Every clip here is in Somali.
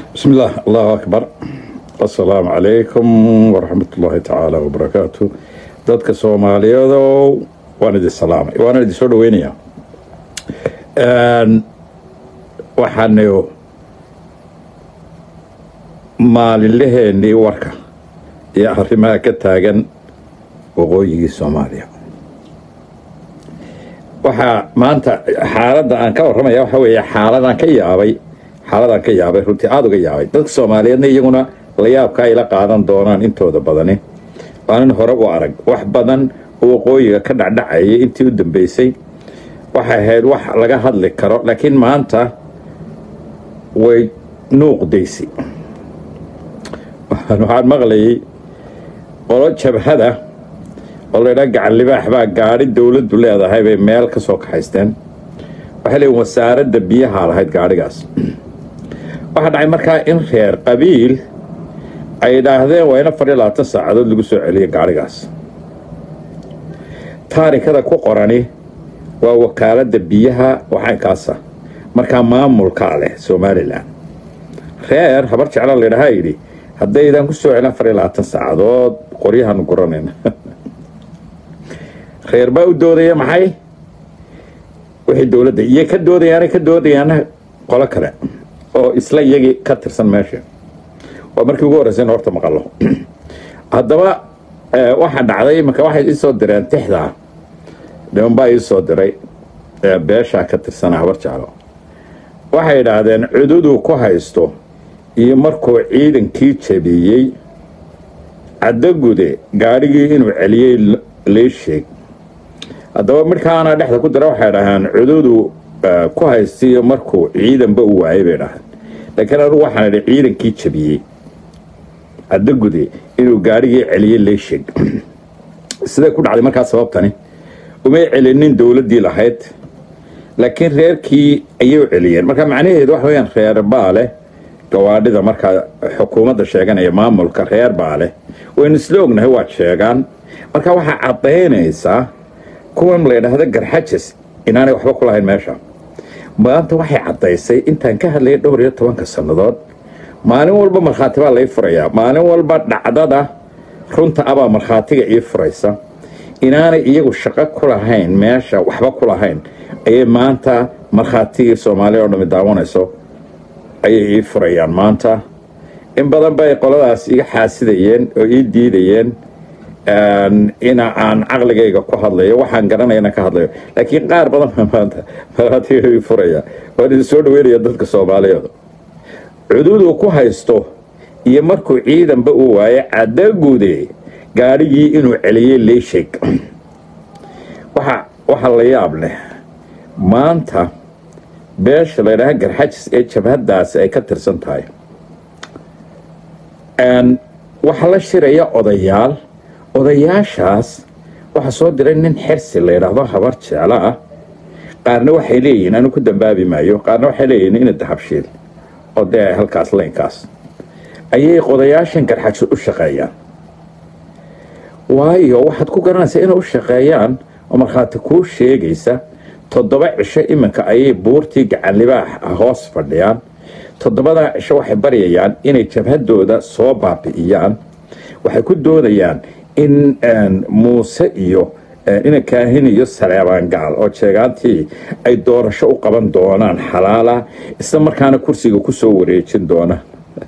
بسم الله الله أكبر السلام عليكم ورحمة الله تعالى وبركاته dadka soomaaliyeedow waan idin salaamay waan idin soo dhaweynayaa waxaanu maalinlaheennii warka iyo arrimaha ka taagan waqooyigii soomaaliya waxaa maanta xaaladda aan ka warramaya waxa weeye xaaladaan ka yaabay xaaladaan ka yaabay runtii aada uga yaabay dadka soomaaliyeedna iyaguna la yaabka ay la qaadan doonaan intooda badani waanin hore u arag wax badan oo waqooyiga ka dhacdhacayay intii u dambeysay waxay ahayd wax laga hadli karo laakiin maanta way nuuqdaysi waxaan maqlayay qolo jabhada oo laydhaa gacan libaax baa gaadhi dowladdu leedahay bay meel ka soo kaxaysteen waxay leeyiin wasaaradda biyaha lahayd gaadhigaas waxaa dhacay markaa in reer qabiil ay idhaahdeen waa in afar iyo labaatan saacadood lagu soo celiya gaadhigaas taarikada ku qorani waa wakaaladda biyaha waxaankaasa markaa maamulkaa leh somalilan reer habar jeclaa laydhahaa yidhi haddaydan ku soo celin afar iyo labaatan saacadood qoryahaanu guranayna reer baa u doodaya maxay wixii dowladda iyo ka doodayaana ka doodayaana qolo kale oo isla iyagii ka tirsan meesha waa markii ugu horreysa in horta maqalo haddaba waxaa dhacday imanka waxay iisoo direen tixdaa dhiman baa iisoo diray beeshaa ka tirsana habar jeclo waxay idhaahdeen cududuu ku haysto iyo markuu ciidankii jabiyey caddagude gaadhigii inuu celiyey lee sheeg haddaba midhkaana dhexda ku dira waxay dhahaan cududuu ku haystiyo markuu ciidanba u waayay bay dhahaan laakiin anugu waxaan idhi ciidankii jabiyey caddagude inuu gaadhigii celiyey lee sheeg siday ku dhacday markaa sababtani umay celinin dowladdii lahayd laakiin reerkii ayay u celiyeen marka macnaheedu waxa weyaan reer baa leh gawaadhida markaa xukuumadda sheeganaya maamulka reer baa leh waynu isla ognahay waad sheegaan marka waxaa caddaynaysaa kuwan la ydhaahda garxajas inaanay waxba ku lahayn meesha maanta waxay caddaysay intaan ka hadlayay dhowr iyo tobanka sannadood maalin walba markhaati baa lai furayaa maalin walba dhacdada runta abaa markhaatiga ii furaysa inaanay iyagu shaqo ku lahayn meesha waxba ku lahayn ayay maanta markhaatigii soomaaliya oo dhami daawanayso ayay ii furayaan maanta in badan bay qoladaas iga xaasidayeen oo ii diidayeen ina aan caqligayga ku hadlayo waxaan garanayana ka hadlayo laakiin qaar badan baa maanta markhaatiga ii furaya waan idin soo dhaweynaya dadka soomaaliyeed cududuu ku haysto iyo markuu ciidanba uu waayo caddagude gaadhigii inuu celiyey leesheg waxaa la yaab leh maanta beesha laydhaha garxajis ee jabhaddaasi ay ka tirsan tahay waxaa la shiraya odayaal odayaashaas waxaa soo diray nin xersi la ydhaahdo habar jeclo ah qaarna waxay leeyihiin anu ku dambaabi maayo qaarna waxay leeyihiin ina dahabshiil oo dee halkaas laynkaas ayay odayaashan garxajis u shaqeeyaan waayo waxaad ku garanaysaa inay u shaqeeyaan oo markhaati kuu sheegaysa toddoba cisho iminka ayay buurtii gacanlibaax ah hoos fadhiyaan toddobadaa cisho waxay baryayaan inay jabhadooda soo baabi'iyaan waxay ku doonayaan in muuse iyo ina kaahin iyo saleebaan gacal oo jeegaantii ay doorasho u qaban doonaan xalaala isla markaana kursiga ku soo wareejin doonaan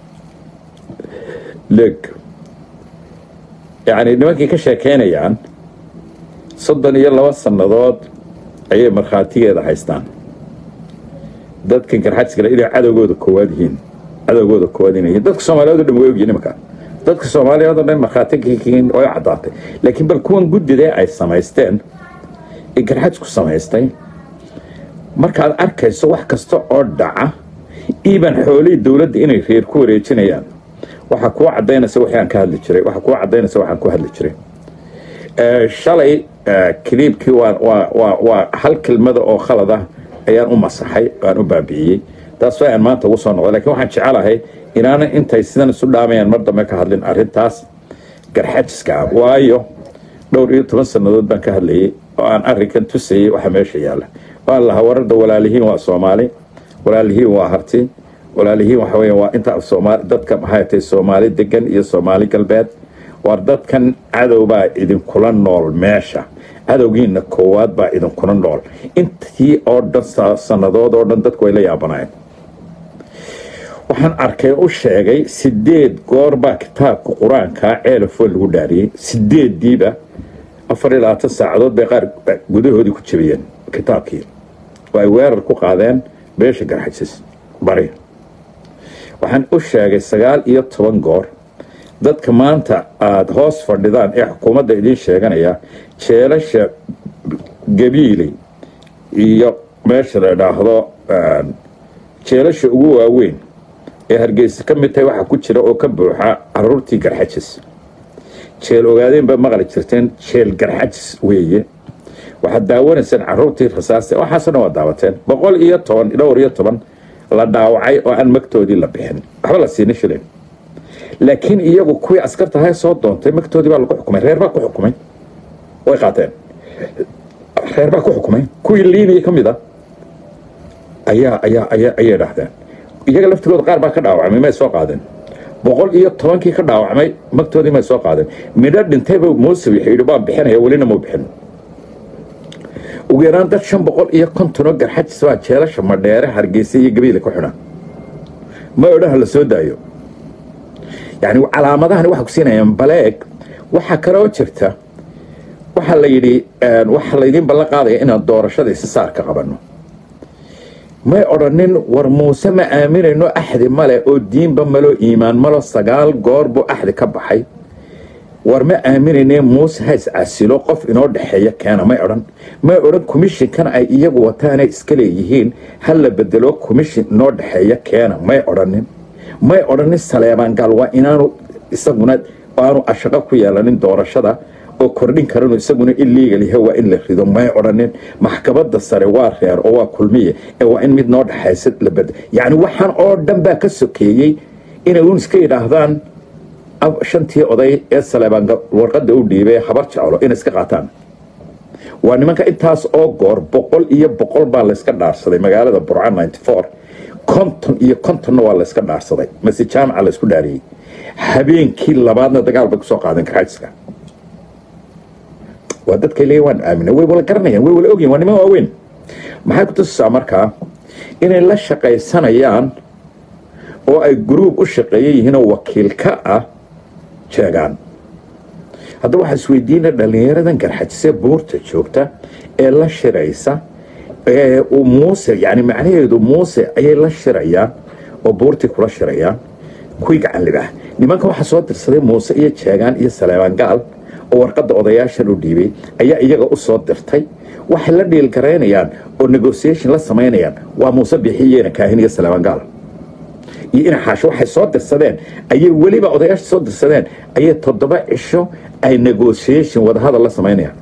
leg yacni nimankii ka sheekaynayaan soddon iyo laba sannadood ayay markhaatigeeda haystaan dadkan garxajiskale inay cadowgooda koowaad yihiin cadowgooda koowaad inay yihiin dadka soomaaliyeed o dhan way ogyihin nimanka dadka soomaaliyeed o dhan markhaatigiin way caddaatay laakiin bal kuwan guddidee ay samaysteen ee garxajisku samaystay markaad arkayso wax kasta oo dhaca iiban xoolihii dowladda inay reer ku wareejinayaan waxaa kuu cadaynaysa wixii aan ka hadli jiray waxaa kuu cadaynaysa waxaan ku hadli jiray shalay kiliibkii waa hal kelmada oo khalad ah ayaan u masaxay aan u baabi'iyey taas waa aan maanta ugu soo noqday lakiin waxaan jecelahay inaanan intay sidan isu dhaamayaan mar dambe ka hadlin arrintaas garxajiska ah waayo dhowr iyo toban sannadood baan ka hadlayay oo aan arrinkan tusayay waxa meesha yaalla waan lahaa wararda walaalihiin waa soomaali walaalihiin waa harti walaalihiin waxa weya waa inta soomaali dadka maxay tahay soomaali degan iyo soomaali galbeed waar dadkan cadow baa idinkula nool meesha cadowgiina koowaad baa idinkula nool intii oo dhan sannadood oo dhan dadku way la yaabanayeen waxaan arkay u sheegay sideed goor baa kitaabka qur-aanka ceelafoo lagu dhaariyey sideeddiiba afar iyo labaatan saacadood bay qaar gudahoodii ku jabiyeen kitaabkii oo ay weerar ku qaadeen beesha garxajis bari waxaan u sheegay sagaal iyo toban goor dadka maanta aada hoos fadhidaan ee xukuumadda idiin sheeganaya jeelasha gabiiley iyo meesha la idhaahdo jeelasha ugu waaweyn ee hargeysa ka mid tahay waxaa ku jira oo ka buuxa caruurtii garxajis jeel ogaadeen ba maqli jirteen jeel garxajis weeye waxaad daawanayseen caruurtii rasaasta waxaasoo dhan waa daawateen boqol iyo toban dhowr iyo toban la dhaawacay oo aan magtoodii la bixin waxba la siina shilin laakiin iyagu kuwii askartahay soo doontay magtoodii baa lagu xukumay reer baa ku xukumay way qaateen reer baa ku xukumay kuwii liiniya ka mid a ayaa ayaa ayaa ayay dhahdeen iyaga laftigooda qaar baa ka dhaawacmay may soo qaadeen boqol iyo tobankii ka dhaawacmay magtoodii may soo qaadeen midho dhintayba muuse wuxuu yidhi waan bixinaya welina mau bixin ugu yaraan dad shan boqol iyo kontonoo garxajis baa jeelasha madheere hargeysa iyo gabiila ku xidhan ma odhaha la soo daayo yacni calaamadahani waxay ku siinayaan baleeg waxaa kaloo jirta waxaa la yidhi waxaa laydiin ballan qaadaya inaan doorashada isisaarka qabanno may odhanin war muuse ma aaminayno axdi male oo diinba malo iimaan malo sagaal goor buu axdi ka baxay war ma aaminayne muuse ha iscasilo qof inoo dhexeeya keena may odhan may odhan commishinkan ay iyagu wataanay iska leeyihiin ha la bedelo commishin inoo dhexeeya keena may odhanin may odhanin saleebaan gaal waa inaanu isaguna aanu ashaqo ku yeelanin doorashada oo kordhin karanu isaguna illegal yahay waa in la rido may odhanin maxkamada sare waa reer oo waa kulmiye ee waa in mid noo dhexaysa la bed yacni waxaan oo dhan baa ka sokeeyey inay uun iska yidhaahdaan shantii oday ee saleebaan warqadda u dhiibay habar jeclo inay iska qaataan waa nimanka intaas oo goor boqol iyo boqol baa layska dhaarsaday magaalada burca ninety four konton iyo kontonna waa layska dhaarsaday mase jaamaca laysku dhaariyey habeenkii labaadna dagaal bay kusoo qaadeen garxaajiska waa dadkay leeyihin waan aamina way wala garanayaan way wala ogyihin waa niman waaweyn maxay ku tusisaa markaa inay la shaqaysanayaan oo ay gruub u shaqeeyan yihiinoo wakiil ka ah jeegaan haddaba waxaa isweydiina dhallinyaradan garxajisee buurta joogta ee la shiraysa ee uu muuse yani macnaheedu muuse ayay la shirayaan oo buurtii kula shirayaan kuwii gacan libah nimanka waxaa soo dirsaday muuse iyo jeegaan iyo saleebaan gaal oo warqadda odayaashan u dhiibay ayaa iyaga u soo dirtay waxay la dhiilgaraynayaan oo negotiation la samaynayaan waa muuse bixiyena kaahin iyo saleebaan gaal iyo ina xaasho waxay soo dirsadeen ayay weliba odayaasha soo dirsadeen ayay toddoba cisho ay negotiation wadahadal la samaynayaan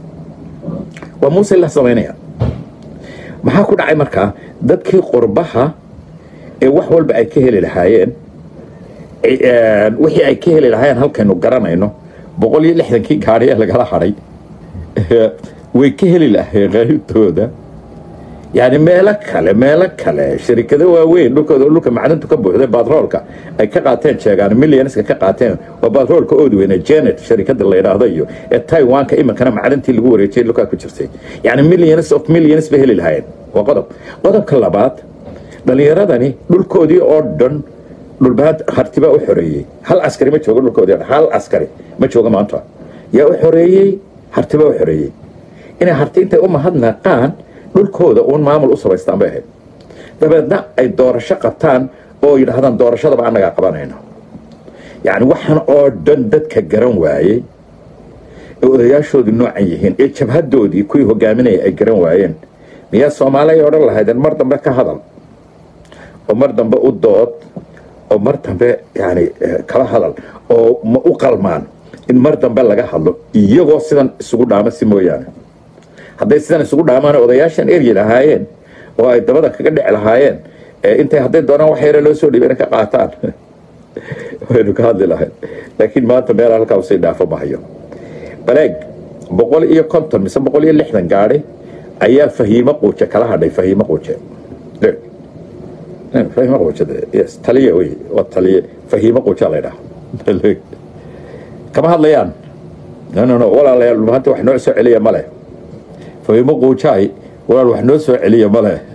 waa muuse la samaynayaan maxaa ku dhacay markaa dadkii qurbaha ee wax walba ay ka heli lahaayeen wixii ay ka heli lahaayeen halkaynu garanayno boqol iyo lixdankii gaadhi ee lagala hadhay way ka heli lahayen qaybtooda yani meelo kale meelo kale sharikado waaweyn dhulkooda dhulka macdintu ka buuxday batroolka ay ka qaateen sheegaan millionska ka qaateen waa batroolka ood weyne janet sharikada la yidhaahdo iyo ee taiwanka iminkana macdintii lagu wareejiyay dhulkaa ku jirtay yani millions of millions bay heli lahaayeen waa qodob qodobka labaad dhallinyaradani dhulkoodii oo dhan dhulbaad hartibaa u xoreeyey hal askari ma joogo dhulkoodii hal askari ma jooga maanta yaa u xoreeyey hartibaa u xoreeyey inay harti intay u mahadnaqaan dhulkooda uun maamul u samaystaan bay ahayd dabeedna ay doorasho qabtaan oo yidhaahdaan doorashadaba annagaa qabanayno yacni waxaan oo dhan dadka garan waayey ee odayaashoodii noocan yihiin ee jabhadoodii kuwii hogaaminaya ay garan waayeen miyaa soomaaliya odhan lahaydeen mar dambe ka hadal oo mar dambe u dood oo mar dambe yani kala hadal oo ma u qalmaan in mar dambe laga hadlo iyagoo sidan isugu dhaama si mooyaane hadday sidan isugu dhaamaan odayaashan eryi lahaayeen oo ay dabada kaga dhici lahaayeen intay hadday doonaan wax yare loo soo dhiibana ka qaataan waynu ka hadli lahayn laakiin maanta meel halkaa usii dhaafo mahayo baleeg boqol iyo konton mise boqol iyo lixdan gaadhi ayaa fahiimo quuje kala hadhay fahiimo quuje fahimo quujada yes taliye wey waa taliye fahiimo quuja la ydhaha kama hadlayaan no no no walaalayaal maanta wax noo soo celiya ma leh fahiimo quujaay walaal wax noo soo celiya ma leh